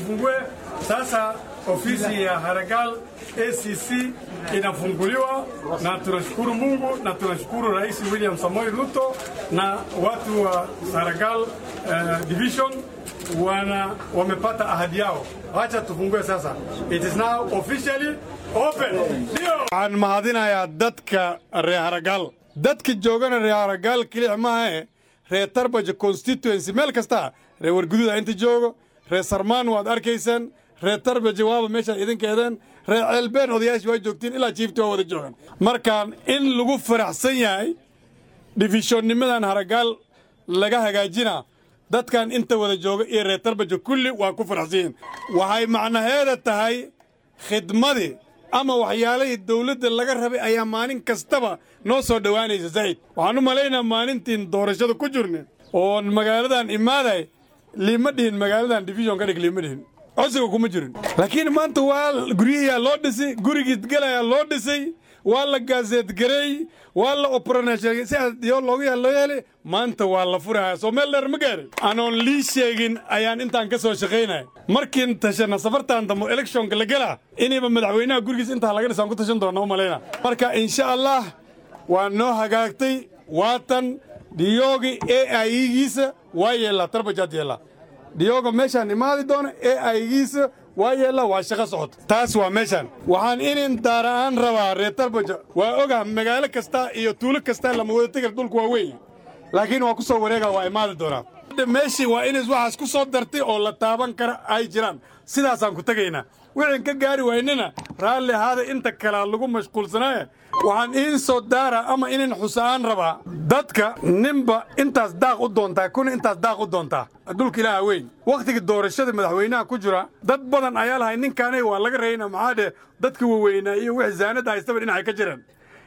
tufungue sasa ofisi ya Haragal ACC inafunguliwa, na tunashukuru Mungu na tunashukuru Rais William Samoei Ruto na watu wa Haragal uh, division wana wamepata ahadi yao. Acha tufungue sasa. It is now officially open. Ndio. Waxaan mahadinayaa dadka reer Haragal. Dadka joogana reer Haragal keliya maaha reer Tarbaja constituency meel kasta reer Warguduud inta joogo reer Sarmaan waad arkaysaan reer Tarbaja waaba meesha idinkeedan reer Ceelbeen odayaashii waa joogtiin ilaa jiifti waa wada joogaan markaan in lagu faraxsan yahay difishonnimadan Haragal laga hagaajinaa dadkan inta wada jooga iyo reer Tarbaja kulli waa ku faraxsan yihiin waxay macnaheeda tahay khidmadii ama waxyaalihii dawladda laga rabay ayaa maalin kastaba noo soo dhowaanaysa zaid waxaan u malaynaa maalintiin doorashada ku jirne oon magaaladan imaaday liima dhihin magaaladan division ka dhig liima dhihin codsiga kuma jirin laakiin maanta waa guryahiyaa loo dhisay gurigii galayaa loo dhisay waa la gaaseedgareey waa la operation sidaas loogu yaa loo yeelay maanta waa la furaya soo meel dheer ma gaarin anoon lii sheegin ayaan intaan ka soo shaqaynaya markiin tashana safartan dambe electionka la gelaa inayba madaxweynaha gurigiis intaa laga dhisaan ku tashan doona u malayna marka insha allah waa noo hagaagtay waatan dhiyoogi a igiisa waa yeellaa tarbajaad yeellaa dhiyooga meeshaan imaadi doona a igiisa waa yeella waa shaqo socota taas waa meeshaan waxaan inin daara'aan rabaa reer tarbaja waa ogaha magaalo kasta iyo tuulo kasta lama wada tegar dhulku waa weyn laakiin waa ku soo wareega waa imaadi doonaa meeshii waa inays waxaas ku soo dartay oo la taaban kara ay jiraan sidaasaan ku tegaynaa wixin ka gaari waynana raalli ahaada inta kalea lagu mashquulsanaaye waxaan iin soo daara ama inin xusa'aan rabaa dadka ninba intaas daaq u doontaa kuna intaas daaq u doontaa dhulka ilaaha weyn wakhtigii doorashada madaxweynaha ku jira dad badan ayaa lahay ninkaanay waa laga rayna maxaa dheh dadka waweynaa iyo wixii zaanadda haystaba dhinacay ka jiraan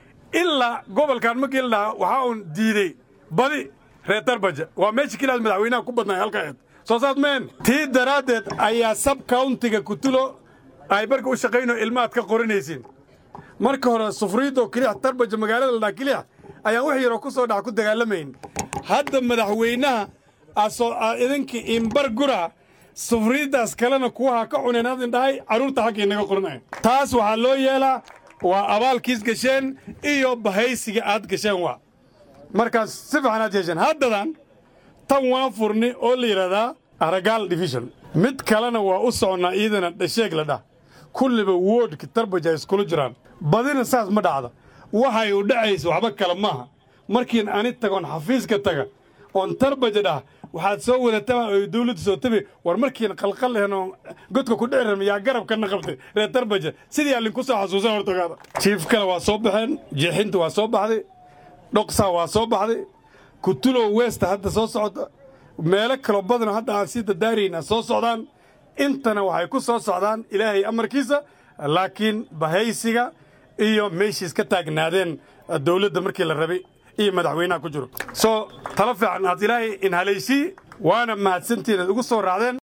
ilaa gobolkan markii la dhahaa waxaa uun diidey badi reer tarbaja waa meesha kilaas madaxweynaha ku badnay halkaeed soo saas meen tii daraaddeed ayaa sab countiga kutulo ay marka u shaqayno ilmaad ka qoranaysiin marka hore sufriidoo kilix tarbaja magaalada la dhaha kilix ayaan wax yaroo ku soo dhaca ku dagaalamayn hadda madaxweynaha asoo idinkii imbar gura sufriiddaas kalena kuwaha ka cuneen hadin dhahay carruurta xaggii naga qoranaya taas waxaa loo yeelaa waa abaalkiis gasheen iyo bahaysiga aad gasheen waa markaas si fiican aad yeesheen haddadan tan waan furni oo la yidhahdaa aragaal division mid kalena waa u soconnaa iyadana dhasheeg la dhah kulliba woodhka tarbaja ay iskula jiraan badina saas ma dhacda waxay u dhacaysa waxba kale maaha markiin ani tagoon xafiiska taga oon tarbaja dhah waxaad soo wadataa oo dawladda soo tabi war markiin qalqal lehen oo godka ku dhici rama yaa garabkana qabtay reer tarbaja sidii allin ku soo xasuusan hortogaada jiif kale waa soo baxeen jeexinta waa soo baxday dhoqsaa waa soo baxday kutulow westa hadda soo socda meelo kaloo badanoo hadda aan sii dadaarayna soo socdaan intana waxay ku soo socdaan ilaahay amarkiisa laakiin bahaysiga iyo meeshiis ka taagnaadeen dawladda markii la rabay iyo madaxweynaha ku jiro soo talo fiican aad ilaahay in halaysii waana mahadsantiin aad ugu soo raacdeen